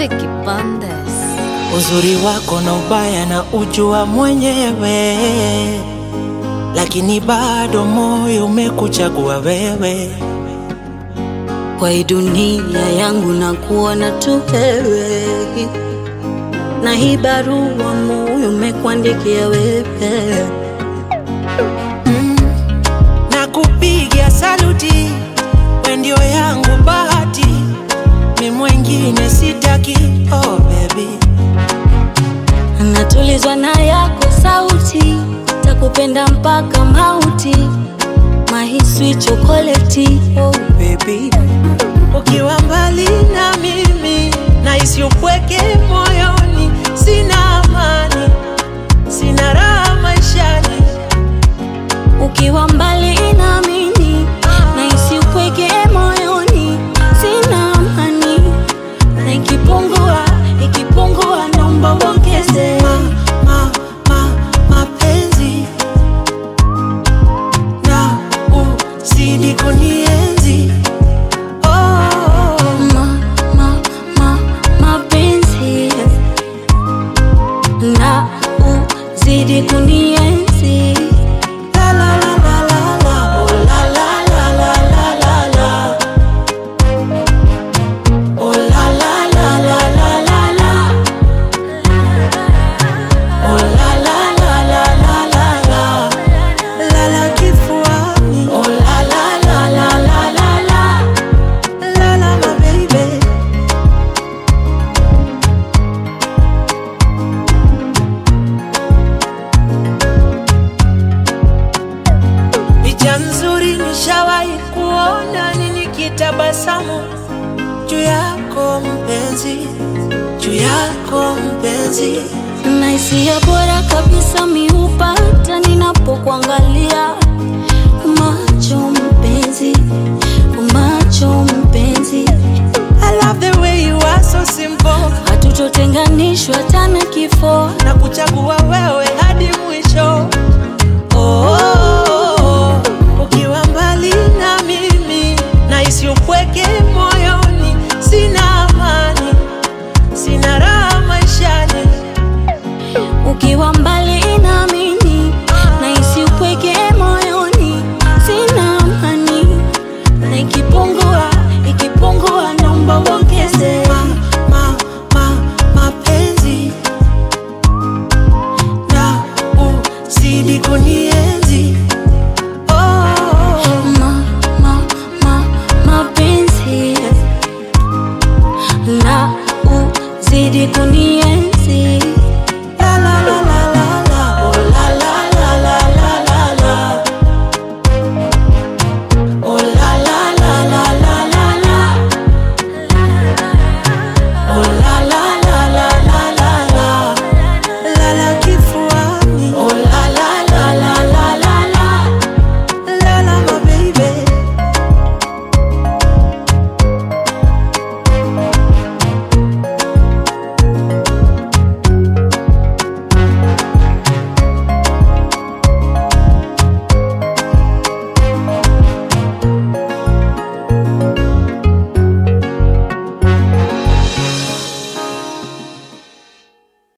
Vicky Bandes. Uzuri wako na ubaya na ujua mwenyewe, lakini bado moyo umekuchagua wewe. Kwa hii dunia yangu na kuona tu wewe, na hii barua moyo umekuandikia wewe. na kupigia saluti, we ndio yangu bahati, mi mwengine sitaki. Oh baby, Natulizwa na yako sauti, takupenda mpaka mauti, mahiswi chokoleti. Oh baby, ukiwa mbali na mimi nahisi upweke moyoni, sina amani, sina raha maishani. ukiwa mbali na mimi nahisi upweke moyoni, sina amani, na ikipungua ikipungua, naomba uongeze. ma, ma, ma, mapenzi na uzidi kunienzi oh, Ma, ma, ma, mapenzi na uzidi kunienzi la la la la la la, oh la la la la la la la. Oh la la la la la la la. Oh la la la la la la la. La la kifuani. Oh la la la la la la la. La la my baby. Picha nzuri nishawahi kuona ni nikitabasamu juu yako mpenzi, juu yako mpenzi. na hisia bora kabisa miupata ninapokuangalia